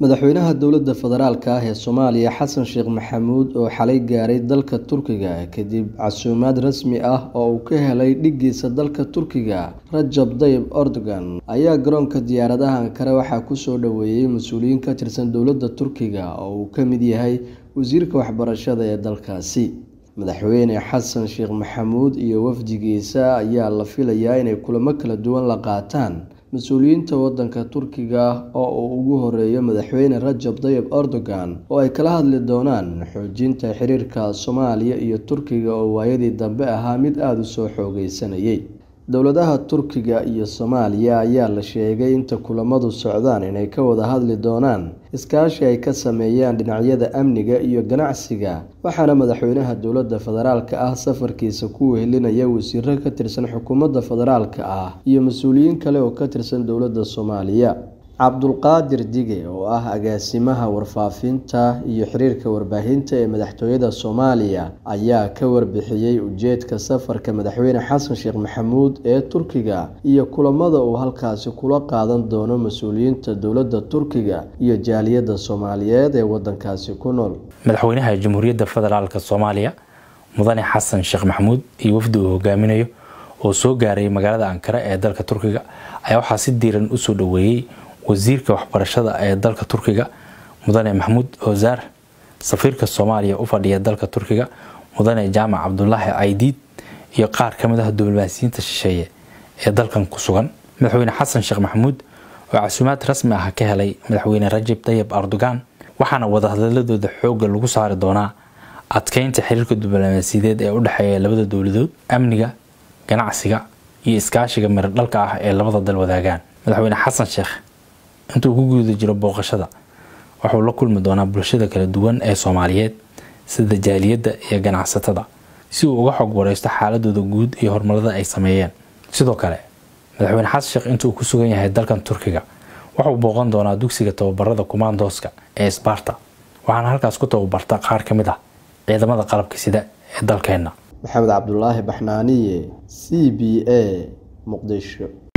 madaxweynaha dowladda federaalk ah ee soomaaliya xasan sheekh maxamuud oo xalay gaaray dalka turkiga kadib casuumaad rasmi ah oo uu ka helay dhiggiisa dalka turkiga rajab dayib erdogan ayaa garoonka diyaaradaha ankara waxaa kusoo dhoweeyey mas-uuliyiin ka tirsan dowladda turkiga oo uu ka mid yahay wasiirka waxbarashada ee dalkaasi madaxweyne xasan sheekh maxamuud iyo wafdigiisa ayaa la filayaa inay kulamo kala duwan la qaataan mas-uuliyiinta wadanka turkiga oo uu ugu horeeyo madaxweyne rajab dayib erdogan oo ay kala hadli doonaan xoojinta xiriirka soomaaliya iyo turkiga oo waayadii dambe ahaa mid aada u soo xoogeysanayay dowladaha turkiga iyo soomaaliya ayaa la sheegay inta kulamadu socdaan inay ka wada hadli doonaan iskaashi ay ka sameeyaan dhinacyada amniga iyo ganacsiga waxaana madaxweynaha dowladda federaalka ah safarkiisa ku wehelinaya wasiiro ka tirsan xukuumadda federaalka ah iyo mas-uuliyiin kale oo ka tirsan dowladda soomaaliya cabdulqaadir dige oo ah agaasimaha warfaafinta iyo xiriirka warbaahinta ee madaxtooyada soomaaliya ayaa ka warbixiyey ujeedka safarka madaxweyne xasan sheekh maxamuud ee turkiga iyo kulamada uu halkaasi kula qaadan doono mas-uuliyiinta dowladda turkiga iyo jaaliyadda soomaaliyeed ee wadankaasi ku nool madaxweynaha jamhuuriyadda federaalk soomaaliya mudane xasan sheekh maxamuud iyo wafdi uu hogaaminayo oo soo gaaray magaalada ankara ee dalka turkiga ayaa waxaa si diiran usoo dhoweeyey wasiirka waxbarashada ee dalka turkiga mudane maxamuud ozaar safiirka soomaaliya u fadhiya dalka turkiga mudane jaamac cabdulaahi caydiid iyo qaar ka mid ah diblomaasiyiinta shisheeye ee dalkan ku sugan madaxweyne xasan sheekh maxamuud oo casuumaad rasmi ah ka helay madaxweyne rajab tayib erdogan waxaana wadahadaladooda xooga lagu saari doonaa adkeynta xiriirka diblomaasiyadeed ee u dhexeeya labada dowladood amniga ganacsiga iyo iskaashiga miradhalka ah ee labada dal wadaagaan madaxweyne xasan sheekh intuu ku guda jiro booqashada wuxuu la kulmi doonaa bulshada kala duwan ee soomaaliyeed sida jaaliyadda iyo ganacsatada si uu uga xog wareysto xaaladooda guud iyo horumarada ay sameeyeen sidoo kale madaxweyne xasan sheekh intuu ku sugan yahay dalkan turkiga wuxuu booqan doonaa dugsiga tababarada kumaandooska ee sbarta waxaana halkaas ku tababarta qaar ka mid ah ciidamada qalabka sida ee dalkeenna maxamed cabdulaahi baxnaaniye c b a muqdisho